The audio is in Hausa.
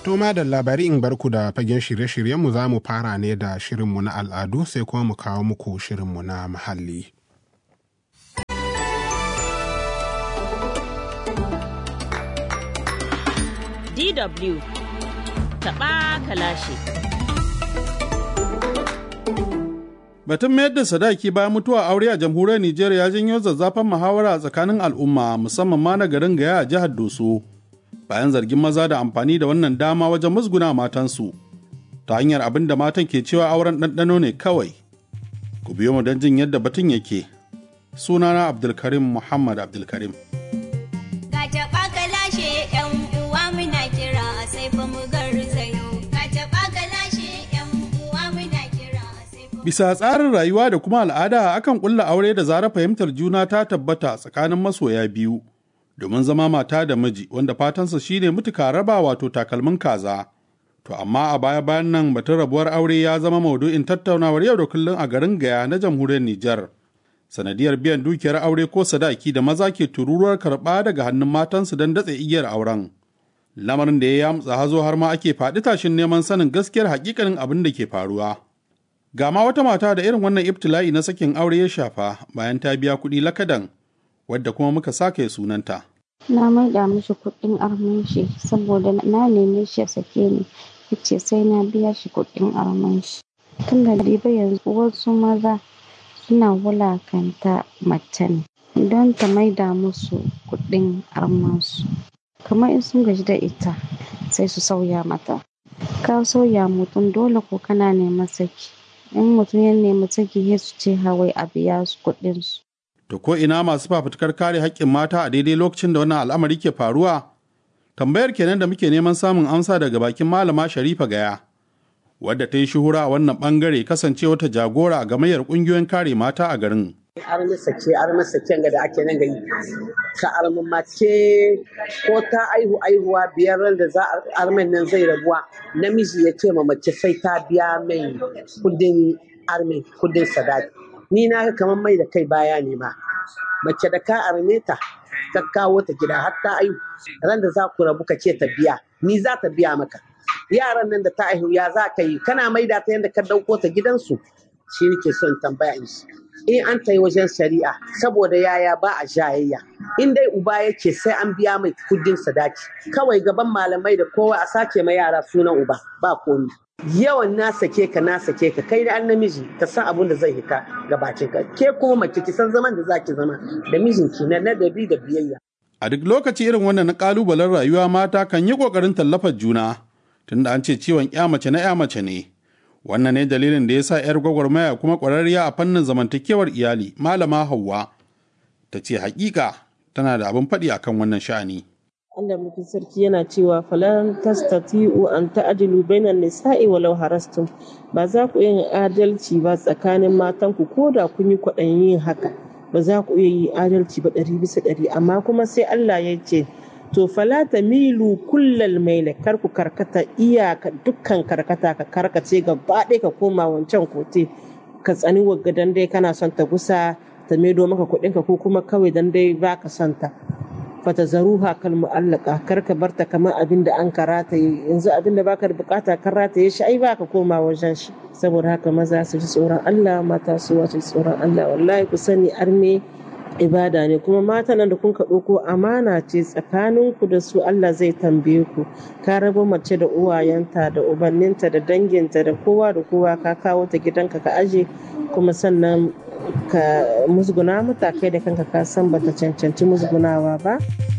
To da labari in barku da fagen shirye-shiryenmu za mu fara ne da shirinmu na al'adu sai kuma mu kawo muku shirinmu na muhalli. DW taɓa kalashe. Batun mayar da sadaki bayan mutuwa aure a jamhuriyar Nijar ya janyo zazzafan muhawara a tsakanin al'umma musamman ma na garin Gaya a jihar Doso. Bayan zargin maza da amfani da wannan dama wajen musguna matansu ta hanyar abin da matan ke cewa auren ɗanɗano ne kawai. Ku biyo mu don jin yadda batun yake. Sunana Abdulkarim Muhammad Abdulkarim. Bisa tsarin rayuwa da kuma al'ada akan ƙulla aure da zarar fahimtar juna ta tabbata tsakanin masoya biyu domin zama mata da miji wanda fatansa shine mutuka raba wato takalmin kaza. To amma a baya bayan nan batun rabuwar aure ya zama maudu'in tattaunawar yau da kullum a garin Gaya na jamhuriyar Nijar. Sanadiyar biyan dukiyar aure ko sadaki da maza ke tururuwar karɓa daga hannun matansu don datse igiyar auren. Lamarin da ya yamtsa hazo har ma ake faɗi tashin neman sanin gaskiyar hakikanin abin da ke faruwa. Ga ma wata mata da irin wannan ibtila'i na sakin aure ya shafa bayan ta biya kuɗi lakadan wadda kuma muka sake sunanta. Na maida mishi kuɗin arman shi saboda na neme shi ya sake ni yace sai na biya shi kuɗin arman shi. Tun da ba yanzu wasu maza suna wulakanta mace ne don ta maida musu kuɗin armansu. Kamar in sun gaji da ita sai su sauya mata. Ka sauya mutum dole ko kana neman saki. in mutum ya nemi saki ya su ce hawai a biya su kuɗin su. To ko ina masu fafutukar kare haƙƙin mata a daidai lokacin da wannan al'amari ke faruwa? Tambayar kenan da muke neman samun amsa daga bakin malama Sharifa Gaya, wadda ta yi shuhura a wannan ɓangare kasancewa ta jagora a gamayyar ƙungiyoyin kare mata a garin. armi sake armi saken ga da ake nan gari ka armi mace ko ta aihu aihuwa biyar da za a armin nan zai rabuwa namiji ya ce ma mace sai ta biya mai kudin armi kudin sadaki ni na ga kamar mai da kai baya ne ma mace da ka arme ta ka kawo ta gida har ta aihu ran da za ku rabu ka ce ta biya ni za ta biya maka yaran nan da ta aihu ya za ka yi kana maida ta yadda ka dauko ta gidansu shi nake son tambaya in shi in an ta yi wajen shari'a saboda yaya ba a jayayya in dai uba yake sai an biya mai kudin sadaki kawai gaban malamai da kowa a sace ma yara sunan uba ba komi yawan na sake ka na sake ka kai da an namiji ka san abin da zai hita ga bakin ka ke kuma mace ki san zaman da zaki zama da mijinki na ladabi da biyayya A duk lokaci irin wannan na kalubalen rayuwa mata kan yi kokarin tallafar juna tunda an ce ciwon ya mace na ya mace ne. wannan ne dalilin da ya sa 'yar gwagwarmaya kuma ƙwararriya a fannin zamantakewar iyali malama hauwa ta ce hakika tana da abin faɗi akan wannan sha'ani. Allah mutum sarki yana cewa falan tastati'u an ta'dilu bainan nisa'i walau harastum ba za ku yin adalci ba tsakanin matanku ko da kun yi kwaɗayin yin haka ba za ku iya yi adalci ba ɗari bisa ɗari amma kuma sai Allah ya ce to fala ta milu kullal maila kar ku karkata iyaka dukkan karkata ka karkace gaba ɗaya ka koma wancan kote ka tsani wagga dan dai kana son ta gusa ta maido maka kuɗin ka ko kuma kawai dan dai baka son ta fata zaruha kal mu'allaka kar ka barta kamar abin da an karata yanzu abin da baka da bukata kan rataye shi ai baka koma wajen shi saboda haka maza su ji tsoron Allah mata su wace tsoron Allah wallahi ku sani arme ibada ne kuma mata nan da kun ka ɗauko amana ce tsakaninku da su Allah zai tambaye ku ka rabo mace da uwayenta da ubanninta da danginta da kowa da kowa ka kawo ta gidanka ka aje kuma sannan ka musguna mata kai da kanka ka san bata cancanci musgunawa ba